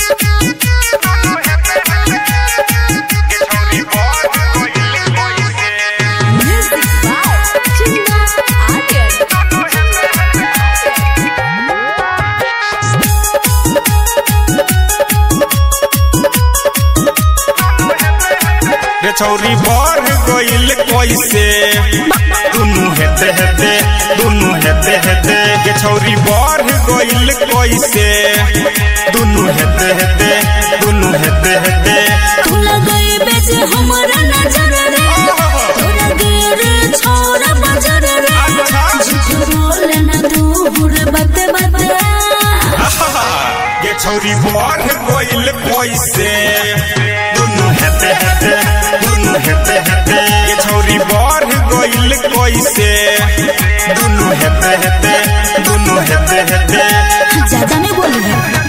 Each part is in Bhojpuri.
Music by Chinna Aryan. रे छौरी बढ़ गइल कैसे दुनु हेते हेते दुनु हेते हेते के छौरी बढ़ गइल कैसे दुनु हेते हेते दुनु हेते हेते तू लगाई बेच हमरा नजर रे तोरा गेर छोरा बजर रे झूठ बोले ना तू बुरे बाते बाते के छौरी बढ़ गइल कैसे दुनु हेते हेते दुनु हेते हेते के छौरी बढ़ गइल कैसे दुनु हेते हेते दुनु हेते हेते ज्यादा नहीं बोली है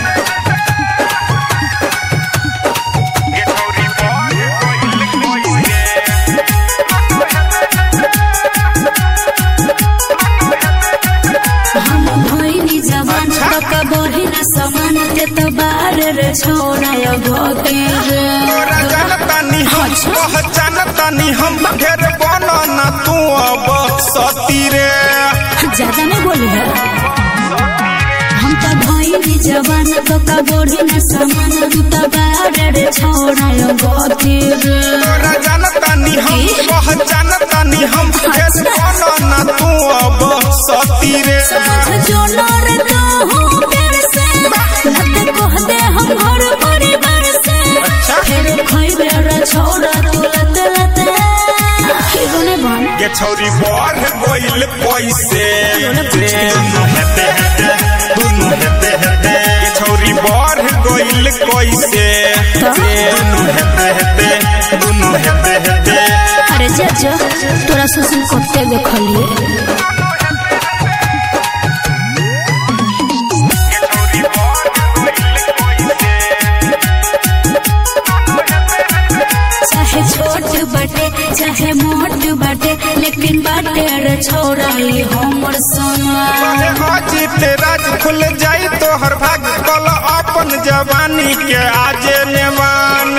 हम भइनी जवान तक बढ़ी ना समान ते तो बार रे छोड़ा यो घोटे रे तोरा जानतानी हम पहचानतानी हम ढेर बनना तू अब सती रे ज्यादा नहीं बोली है हम तो भइनी जवान तक बढ़ी ना समान तू तो बार रे छोड़ा यो घोटे रे तोरा जानतानी हम पहचानतानी हम ढेर बनना तू अब सती रे समझ जो नर तो हूँ प्यार से नत कह दे हम घर परिवार से फिर खइबे रे छोड़ा तू लत लत हीरो ने बन ये छौरी बढ़ गइल पैसे दुनु हेते हेते दुनु हेते हेते ये छौरी बढ़ गइल कैसे दुनु हेते हेते दुनु हेते हेते अरे जज तोरा सुसुम करते देखलिए चाहे छोट बाटे चाहे मोट बाटे लेकिन बाटे रे छोड़ा ये हमर सोना अरे हाजी तेराज खुल जाई तो हर भाग कल अपन जवानी के आजे नेवान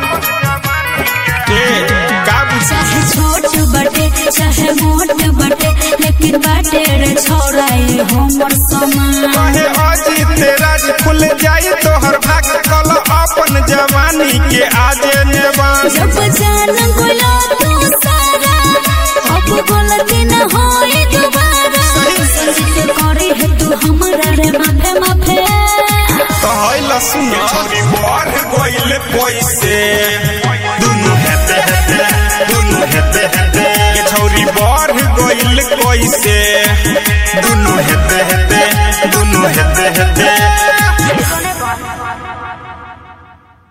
के काबू चाहे छोट बाटे चाहे मोट बाटे लेकिन बाटे रे छोड़ा ये हमर समान कहे हाजी तेराज खुल जाई तो हर भाग कल अपन जवानी के आजे नेवान जब जान गोला तू सारा अब गलती न होए दोबारा संजीत करे है तू हमरा रे माफे माफे कहला सुन छोरी बढ़ गइल पैसे दुनु हेते हेते दुनु हेते हेते ये छौरी बढ़ गइल कैसे दुनु हेते हेते दुनु हेते हेते